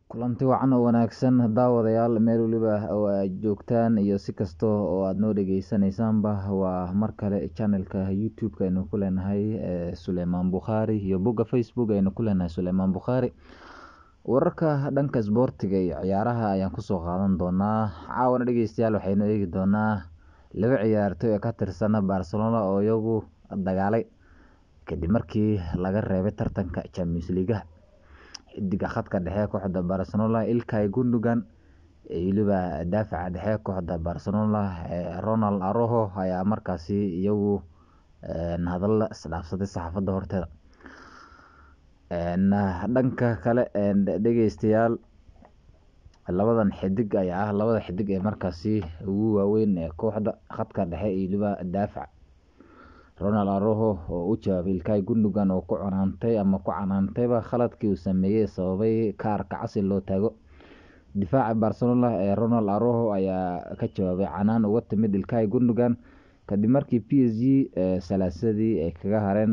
kulanti wacan oo wanaagsan daawadayaal meel weliba oo aad joogtaan iyo si kasta oo aad noo dhegeysanaysaanba waa mar kale channelka youtube-ka aynu ku leenahay suleymaan bukhaari iyo bogga facebook aynu ku leenahay suleymaan bukhaari wararka dhanka isboortiga iyo ciyaaraha ayaan kusoo qaadan doonaa caawana dhegeystayaal waxaynu eegi doonaa laba ciyaartoy ee ka tirsan barcelona oo iyagu dagaalay kadib markii laga reebay tartanka champions leagueha xidiga khadka dhexe kooxda barcelona ilkay gundogan weliba daafaca dhexe kooxda barcelona ronald aroho ayaa markaasi iyagu hadalla isdhaafsaday saxaafadda horteeda dhanka kale dhegeystayaal labadan xidig ayaa ah labada xidig ee markaasi ugu waaweyn ee kooxda khadka dhexe iyo weliba daafac ronald aroho oo u jawaabay ilkay gundogan oo ku canaantay ama ku canaantayba khaladkii uu sameeyey sababay kaarka casi loo taago difaaca barcelona ee ronald aroho ayaa ka jawaabay canaan uga timid ilkay gundogan kadib markii p s g salaasadii ay kaga hareen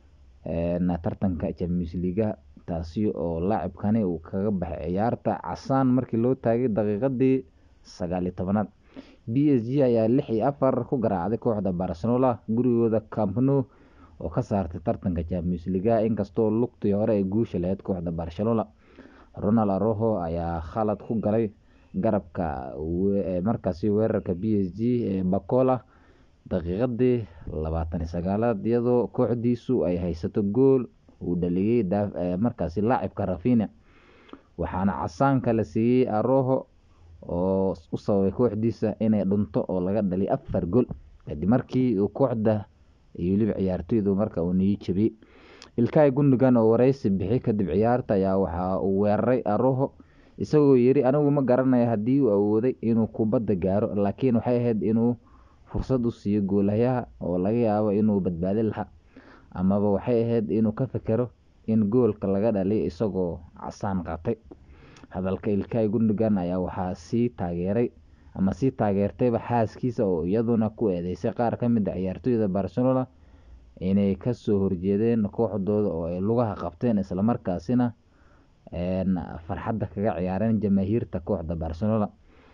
tartanka champions leagueha taasi oo laacibkani uu kaga baxay ciyaarta casaan markii loo taagay daqiiqadii sagaal iyo tobanaad b s g ayaa lix iyo afar ku garaacday kooxda barcelona gurigooda campno oo ka saartay tartanka champions leagueha inkastoo lugtii hore ay guusha lahayd kooxda barcelona ronald aroho ayaa khalad ku galay garabka markaasi weerarka b s g ee bacola daqiiqadii labaatan iyo sagaalaad iyadoo kooxdiisu ay haysato gool uu dhaliyey markaasi laacibka rafina waxaana casaanka la siiyey aroho oo u sababay kooxdiisa inay dhunto oo laga dhaliy afar gool kadib markii uu kooxda iyo weliba ciyaartoydu marka uu niyi jabiyey ilkay gundogan oo wareysi bixi kadib ciyaarta ayaa waxa uu weeraray aroho isagoo yiri anigu ma garanayo haddii uu awooday inuu kubadda gaaro laakiin waxay ahayd inuu fursad u siiyo goolahayaha oo laga yaabo inuu badbaadin lahaa amaba waxay ahayd inuu ka fekero in goolka laga dhaliyo isagoo casaan qaatay hadalka ilkay gundogan ayaa waxaa sii taageeray ama sii taageertayba xaaskiisa oo iyaduna ku eedeysay qaar ka mid a ciyaartoyda barcelona inay kasoo horjeedeen kooxdooda oo ay lugaha qabteen islamarkaasina farxadda kaga ciyaareen jamaahiirta kooxda barcelona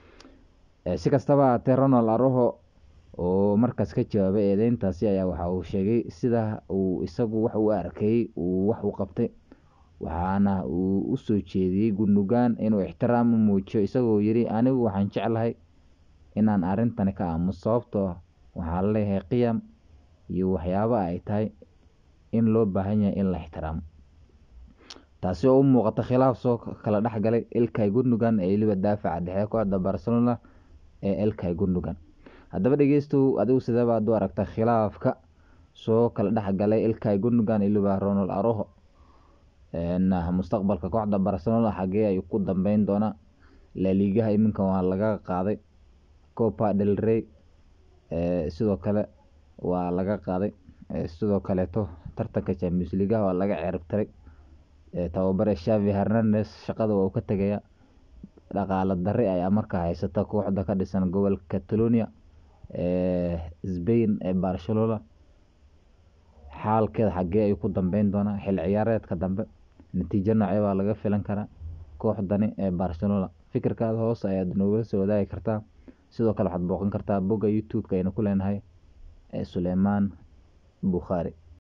si kastaba haatee ronald aroho oo markaas ka jawaabay eedeyntaasi ayaa waxa uu sheegay sida uu isagu wax u arkayey uu wax u qabtay waxaana uu usoo jeediyey gundogan inuu ixtiraam u muujiyo isagoo yiri anigu waxaan jeclahay inaan arrintani ka aamuso sababtoo waxaan leeyahay qiyam iyo waxyaaba ay tahay in loo baahan yahay in la ixtiraamo taasi oo u muuqata khilaaf soo kala dhexgalay ilkay gundogan ee weliba daafaca dhexe kooxda barcelona ee ilkay gundogan haddaba dhegeystow adigu sideebaad u aragta khilaafka soo kala dhexgalay ilkay gundogan iyo weliba ronald aroho mustaqbalka kooxda barcelona xagee ayuu ku dambeyn doonaa laliigaha iminka waa laga qaaday copa del rey sidoo kale waa laga qaaday sidoo kaleeto tartanka champions leagueha waa laga ceeribtiray tababare shavi hernandes shaqada waa uu ka tegaya dhaqaalo darri ayaa markaa haysata kooxda ka dhisan gobolka catalonia spain ee barcelona xaalkeeda xagee ayuu ku dambeyn doonaa xil ciyaareedka dambe natiijo noocee baa laga filan karaa kooxdani ee barcelona fikirkaada hoos ayaad noogala soo wadaagi kartaa sidoo kale waxaad booqan kartaa bogga youtube-ka aynu ku leenahay ee suleymaan bukhaari